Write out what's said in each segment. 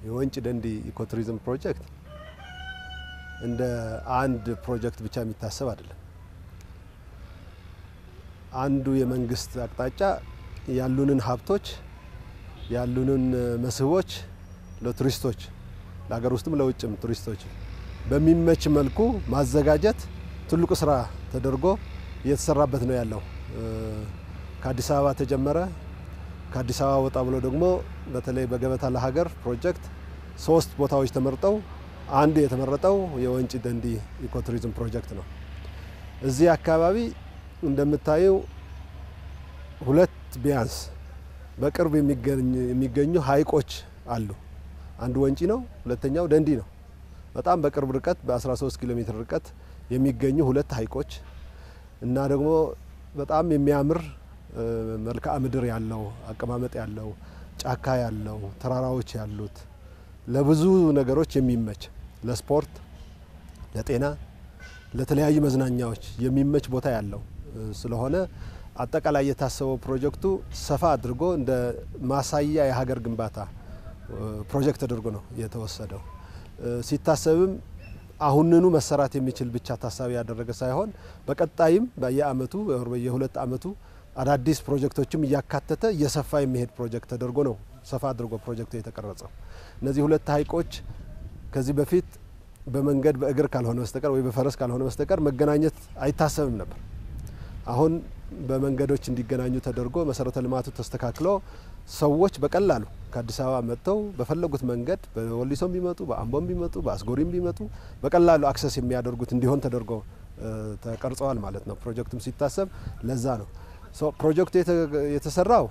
የወንጪ ደንዲ ኢኮቱሪዝም ፕሮጀክት እንደ አንድ ፕሮጀክት ብቻ የሚታሰብ አይደለም። አንዱ የመንግስት አቅጣጫ ያሉንን ሀብቶች ያሉንን መስህቦች ለቱሪስቶች ለሀገር ውስጥም ለውጭም ቱሪስቶች በሚመች መልኩ ማዘጋጀት ትልቁ ስራ ተደርጎ እየተሰራበት ነው ያለው። ከአዲስ አበባ ተጀመረ። ከአዲስ አበባ ወጣ ብሎ ደግሞ በተለይ በገበታ ለሀገር ፕሮጀክት ሶስት ቦታዎች ተመርጠው አንዱ የተመረጠው የወንጪ ደንዲ ኢኮቱሪዝም ፕሮጀክት ነው። እዚህ አካባቢ እንደምታየው ሁለት ቢያንስ በቅርብ የሚገኙ ሀይቆች አሉ። አንዱ ወንጪ ነው፣ ሁለተኛው ደንዲ ነው። በጣም በቅርብ ርቀት በ13 ኪሎ ሜትር ርቀት የሚገኙ ሁለት ሀይቆች እና ደግሞ በጣም የሚያምር መልክዓ ምድር ያለው አቀማመጥ ያለው ጫካ ያለው ተራራዎች ያሉት ለብዙ ነገሮች የሚመች ለስፖርት፣ ለጤና፣ ለተለያዩ መዝናኛዎች የሚመች ቦታ ያለው ስለሆነ አጠቃላይ የታሰበው ፕሮጀክቱ ሰፋ አድርጎ እንደ ማሳያ የሀገር ግንባታ ፕሮጀክት ተደርጎ ነው የተወሰደው። ሲታሰብም አሁንኑ መሰራት የሚችል ብቻ ታሳቢ ያደረገ ሳይሆን በቀጣይም በየአመቱ በየሁለት አመቱ አዳዲስ ፕሮጀክቶችም እያካተተ እየሰፋ የሚሄድ ፕሮጀክት ተደርጎ ነው ሰፋ አድርጎ ፕሮጀክቱ የተቀረጸው። እነዚህ ሁለት ሀይቆች ከዚህ በፊት በመንገድ በእግር ካልሆነ በስተቀር ወይ በፈረስ ካልሆነ በስተቀር መገናኘት አይታሰብም ነበር። አሁን በመንገዶች እንዲገናኙ ተደርጎ መሰረተ ልማቱ ተስተካክሎ ሰዎች በቀላሉ ከአዲስ አበባ መጥተው በፈለጉት መንገድ በወሊሶም ቢመጡ በአምቦም ቢመጡ በአስጎሪም ቢመጡ በቀላሉ አክሰስ የሚያደርጉት እንዲሆን ተደርጎ ተቀርጸዋል ማለት ነው። ፕሮጀክቱም ሲታሰብ ለዛ ነው። ፕሮጀክቱ የተሰራው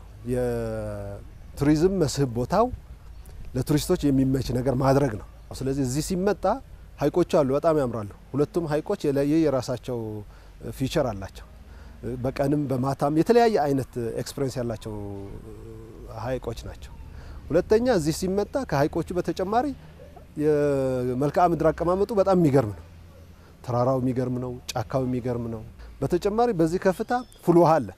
የቱሪዝም መስህብ ቦታው ለቱሪስቶች የሚመች ነገር ማድረግ ነው። ስለዚህ እዚህ ሲመጣ ሀይቆቹ አሉ፣ በጣም ያምራሉ። ሁለቱም ሀይቆች የለየ የራሳቸው ፊቸር አላቸው። በቀንም በማታም የተለያየ አይነት ኤክስፔሪንስ ያላቸው ሀይቆች ናቸው። ሁለተኛ እዚህ ሲመጣ ከሀይቆቹ በተጨማሪ የመልክዓ ምድር አቀማመጡ በጣም የሚገርም ነው። ተራራው የሚገርም ነው። ጫካው የሚገርም ነው። በተጨማሪ በዚህ ከፍታ ፉል ውሃ አለ።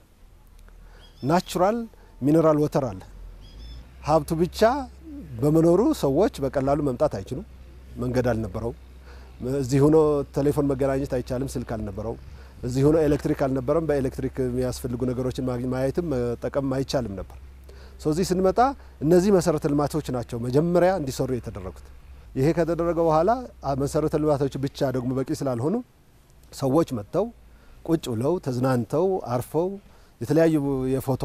ናቹራል ሚኔራል ወተር አለ። ሀብቱ ብቻ በመኖሩ ሰዎች በቀላሉ መምጣት አይችሉም። መንገድ አልነበረውም። እዚህ ሆኖ ቴሌፎን መገናኘት አይቻልም። ስልክ አልነበረውም። እዚህ ሆኖ ኤሌክትሪክ አልነበረም። በኤሌክትሪክ የሚያስፈልጉ ነገሮችን ማየትም መጠቀም አይቻልም ነበር። እዚህ ስንመጣ እነዚህ መሰረተ ልማቶች ናቸው መጀመሪያ እንዲሰሩ የተደረጉት። ይሄ ከተደረገ በኋላ መሰረተ ልማቶች ብቻ ደግሞ በቂ ስላልሆኑ ሰዎች መጥተው ቁጭ ብለው ተዝናንተው አርፈው የተለያዩ የፎቶ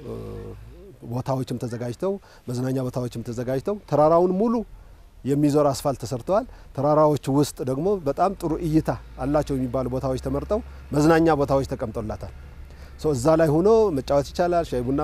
ቦታዎችም ተዘጋጅተው መዝናኛ ቦታዎችም ተዘጋጅተው ተራራውን ሙሉ የሚዞር አስፋልት ተሰርተዋል። ተራራዎች ውስጥ ደግሞ በጣም ጥሩ እይታ አላቸው የሚባሉ ቦታዎች ተመርጠው መዝናኛ ቦታዎች ተቀምጦላታል። እዛ ላይ ሆኖ መጫወት ይቻላል። ሻይ ቡና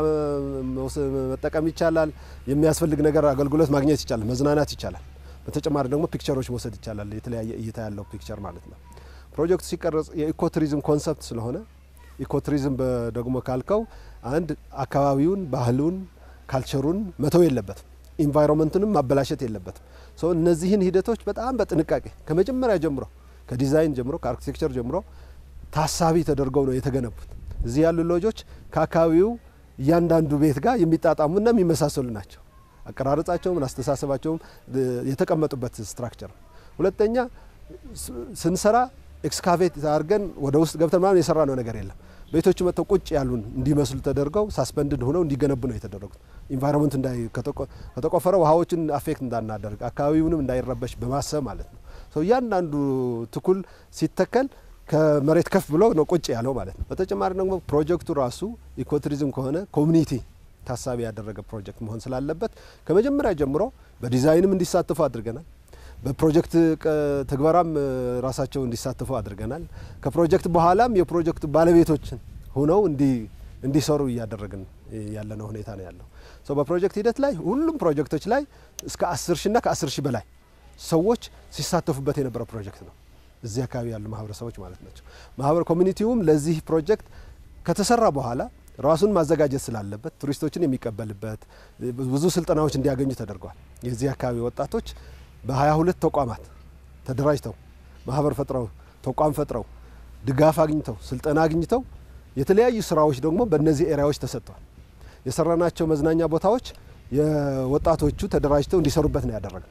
መጠቀም ይቻላል። የሚያስፈልግ ነገር አገልግሎት ማግኘት ይቻላል። መዝናናት ይቻላል። በተጨማሪ ደግሞ ፒክቸሮች መውሰድ ይቻላል። የተለያየ እይታ ያለው ፒክቸር ማለት ነው። ፕሮጀክቱ ሲቀረጽ የኢኮቱሪዝም ኮንሰፕት ስለሆነ ኢኮቱሪዝም ደግሞ ካልከው አንድ አካባቢውን፣ ባህሉን፣ ካልቸሩን መተው የለበትም። ኢንቫይሮንመንቱንም ማበላሸት የለበትም። እነዚህን ሂደቶች በጣም በጥንቃቄ ከመጀመሪያ ጀምሮ ከዲዛይን ጀምሮ ከአርኪቴክቸር ጀምሮ ታሳቢ ተደርገው ነው የተገነቡት። እዚህ ያሉ ሎጆች ከአካባቢው እያንዳንዱ ቤት ጋር የሚጣጣሙና የሚመሳሰሉ ናቸው። አቀራረጻቸውም አስተሳሰባቸውም የተቀመጡበት ስትራክቸር። ሁለተኛ ስንሰራ ኤክስካቬት አድርገን ወደ ውስጥ ገብተን ምናምን የሰራ ነው ነገር የለም። ቤቶቹ መጥተው ቁጭ ያሉን እንዲመስሉ ተደርገው ሳስፐንድድ ሆነው እንዲገነቡ ነው የተደረጉት። ኢንቫይሮንመንቱ ከተቆፈረ ውሃዎችን አፌክት እንዳናደርግ አካባቢውንም እንዳይረበሽ በማሰብ ማለት ነው። እያንዳንዱ ትኩል ሲተከል ከመሬት ከፍ ብሎ ነው ቁጭ ያለው ማለት ነው። በተጨማሪ ደግሞ ፕሮጀክቱ ራሱ ኢኮቱሪዝም ከሆነ ኮሚኒቲ ታሳቢ ያደረገ ፕሮጀክት መሆን ስላለበት ከመጀመሪያ ጀምሮ በዲዛይንም እንዲሳተፉ አድርገናል። በፕሮጀክት ትግበራም ራሳቸው እንዲሳተፉ አድርገናል። ከፕሮጀክት በኋላም የፕሮጀክቱ ባለቤቶችን ሆነው እንዲሰሩ እያደረግን ያለነው ሁኔታ ነው ያለው። በፕሮጀክት ሂደት ላይ ሁሉም ፕሮጀክቶች ላይ እስከ አስር ሺና ከአስር ሺህ በላይ ሰዎች ሲሳተፉበት የነበረ ፕሮጀክት ነው። እዚህ አካባቢ ያሉ ማህበረሰቦች ማለት ናቸው። ማህበር ኮሚኒቲውም ለዚህ ፕሮጀክት ከተሰራ በኋላ ራሱን ማዘጋጀት ስላለበት ቱሪስቶችን የሚቀበልበት ብዙ ስልጠናዎች እንዲያገኙ ተደርገዋል። የዚህ አካባቢ ወጣቶች በሀያ ሁለት ተቋማት ተደራጅተው ማህበር ፈጥረው ተቋም ፈጥረው ድጋፍ አግኝተው ስልጠና አግኝተው የተለያዩ ስራዎች ደግሞ በእነዚህ ኤሪያዎች ተሰጥተዋል። የሰራናቸው መዝናኛ ቦታዎች የወጣቶቹ ተደራጅተው እንዲሰሩበት ነው ያደረገው።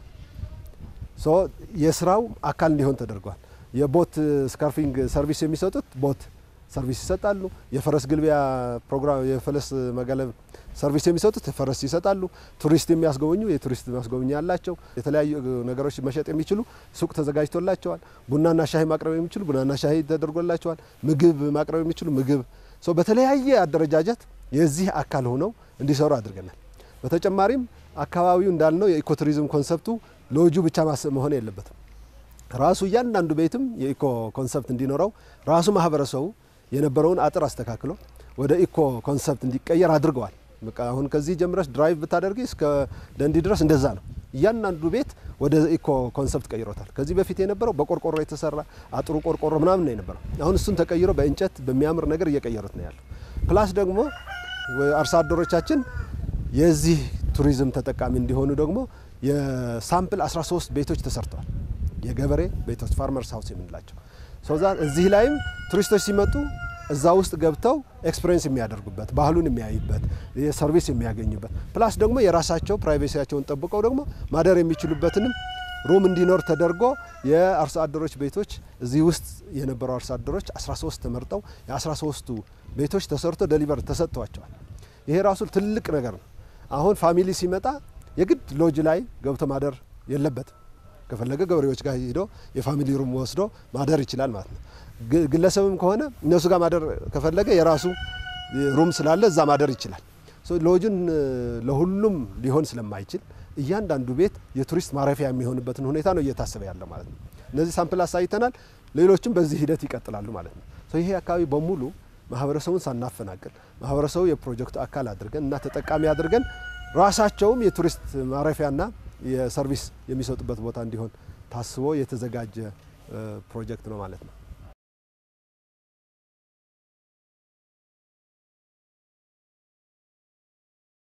ሶ የስራው አካል እንዲሆን ተደርጓል። የቦት ስካርፊንግ ሰርቪስ የሚሰጡት ቦት ሰርቪስ ይሰጣሉ። የፈረስ ግልቢያ ፕሮግራም የፈረስ መጋለብ ሰርቪስ የሚሰጡት ፈረስ ይሰጣሉ። ቱሪስት የሚያስጎበኙ የቱሪስት ማስጎብኛ ያላቸው የተለያዩ ነገሮች መሸጥ የሚችሉ ሱቅ ተዘጋጅቶላቸዋል። ቡናና ሻሂ ማቅረብ የሚችሉ ቡናና ሻሂ ተደርጎላቸዋል። ምግብ ማቅረብ የሚችሉ ምግብ ሶ በተለያየ አደረጃጀት የዚህ አካል ሆነው እንዲሰሩ አድርገናል። በተጨማሪም አካባቢው እንዳልነው የኢኮቱሪዝም ኮንሰፕቱ ሎጁ ብቻ መሆን የለበትም። ራሱ እያንዳንዱ ቤትም የኢኮ ኮንሰፕት እንዲኖረው ራሱ ማህበረሰቡ የነበረውን አጥር አስተካክሎ ወደ ኢኮ ኮንሰፕት እንዲቀየር አድርገዋል። በቃ አሁን ከዚህ ጀምረሽ ድራይቭ ብታደርጊ እስከ ደንዲ ድረስ እንደዛ ነው። እያንዳንዱ ቤት ወደ ኢኮ ኮንሰፕት ቀይሮታል። ከዚህ በፊት የነበረው በቆርቆሮ የተሰራ አጥሩ ቆርቆሮ ምናምን ነው የነበረው። አሁን እሱን ተቀይሮ በእንጨት በሚያምር ነገር እየቀየሩት ነው ያለው። ፕላስ ደግሞ አርሶ አደሮቻችን የዚህ ቱሪዝም ተጠቃሚ እንዲሆኑ ደግሞ የሳምፕል 13 ቤቶች ተሰርተዋል። የገበሬ ቤቶች ፋርመርስ ሀውስ የምንላቸው ሶዛ እዚህ ላይም ቱሪስቶች ሲመጡ እዛ ውስጥ ገብተው ኤክስፔሪንስ የሚያደርጉበት ባህሉን የሚያዩበት የሰርቪስ የሚያገኙበት ፕላስ ደግሞ የራሳቸው ፕራይቬሲያቸውን ጠብቀው ደግሞ ማደር የሚችሉበትንም ሩም እንዲኖር ተደርጎ የአርሶ አደሮች ቤቶች እዚህ ውስጥ የነበሩ አርሶ አደሮች 13 ተመርጠው የ13ቱ ቤቶች ተሰርቶ ደሊቨር ተሰጥቷቸዋል። ይሄ ራሱ ትልቅ ነገር ነው። አሁን ፋሚሊ ሲመጣ የግድ ሎጅ ላይ ገብቶ ማደር የለበትም። ከፈለገ ገበሬዎች ጋር ሄዶ የፋሚሊ ሩም ወስዶ ማደር ይችላል ማለት ነው። ግለሰብም ከሆነ እነሱ ጋር ማደር ከፈለገ የራሱ ሩም ስላለ እዛ ማደር ይችላል። ሎጅን ለሁሉም ሊሆን ስለማይችል እያንዳንዱ ቤት የቱሪስት ማረፊያ የሚሆንበትን ሁኔታ ነው እየታሰበ ያለው ማለት ነው። እነዚህ ሳምፕል አሳይተናል። ሌሎችም በዚህ ሂደት ይቀጥላሉ ማለት ነው። ይሄ አካባቢ በሙሉ ማህበረሰቡን ሳናፈናቅል ማህበረሰቡ የፕሮጀክቱ አካል አድርገን እና ተጠቃሚ አድርገን ራሳቸውም የቱሪስት ማረፊያና የሰርቪስ የሚሰጡበት ቦታ እንዲሆን ታስቦ የተዘጋጀ ፕሮጀክት ነው ማለት ነው።